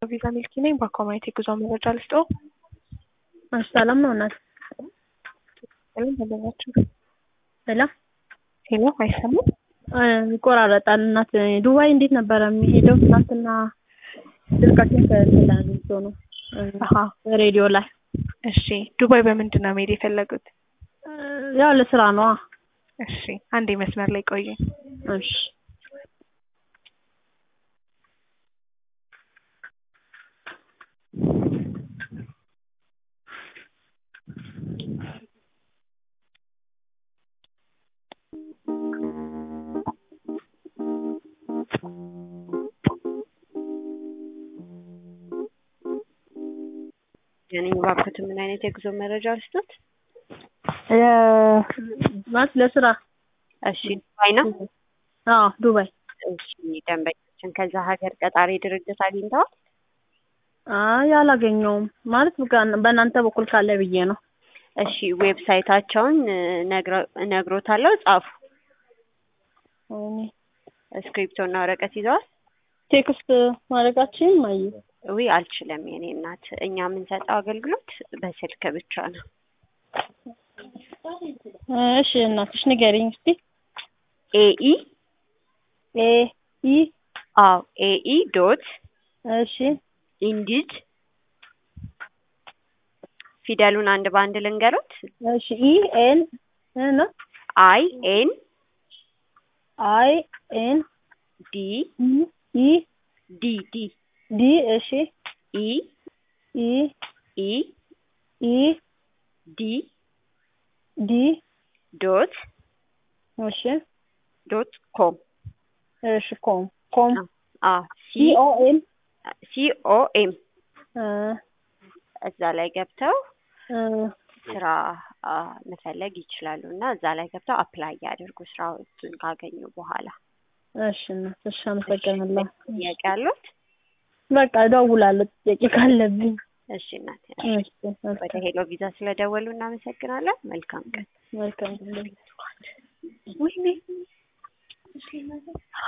ቪዛ ሚልኪ ነኝ። በአኳማይት የጉዞ መረጃ ልስጥዎ። እሺ ሰላም ነው እናት? ሰላም ተገኛችሁ? ሄሎ ሄሎ፣ አይሰማም? ይቆራረጣል። እናት ዱባይ እንዴት ነበረ የሚሄደው? ትናንትና ስልካችን ከተላልቶ ነው አሀ ሬዲዮ ላይ። እሺ፣ ዱባይ በምንድን ነው መሄድ የፈለጉት? ያው ለስራ ነዋ። እሺ፣ አንዴ መስመር ላይ ቆዩኝ። እሺ የኔ ባክዎት ምን አይነት የጉዞ መረጃ ልስጦት? ማለት ለስራ እሺ ዱባይ ነው። አዎ ዱባይ። እሺ ደንበኛችን ከዛ ሀገር ቀጣሪ ድርጅት አግኝተዋል? አይ አላገኘውም። ማለት በእናንተ በኩል ካለ ብዬ ነው። እሺ ዌብሳይታቸውን እነግሮታለሁ፣ ጻፉ። እኔ እስክሪፕቶ እና ወረቀት ይዘዋል? ቴክስት ማድረጋችን ማየ ውይ አልችልም የኔ እናት። እኛ የምንሰጠው አገልግሎት በስልክ ብቻ ነው። እሺ እናትሽ ንገሪኝ እስቲ። ኤኢ ኤ ኢ አዎ ኤኢ ዶት እሺ ኢንዲድ ፊደሉን አንድ በአንድ ልንገሩት። እሺ ኢ ኤን ነው አይ ኤን አይ ኤን ዲ ኢ ዲ ዲ ዲ እሺ ኢ ኢ ኢ ኢ ዲ ዲ ዶት እሺ ዶት ኮም እሺ ኮም ኮም አ ሲ ሲ ኦ ኤም ሲ ኦ ኤም እዛ ላይ ገብተው ስራ አ መፈለግ ይችላሉ እና እዛ ላይ ገብተው አፕላይ ያድርጉ ስራዎቹን ካገኙ በኋላ። እሺ እናት እሺ አመሰግናለሁ። ጥያቄ አሉት? በቃ እደውላለሁ ጥያቄ ካለብኝ። እሺ እናት እሺ ወደ ሄሎ ቪዛ ስለደወሉ እናመሰግናለን። መልካም ቀን። መልካም ጊዜ። ወይኔ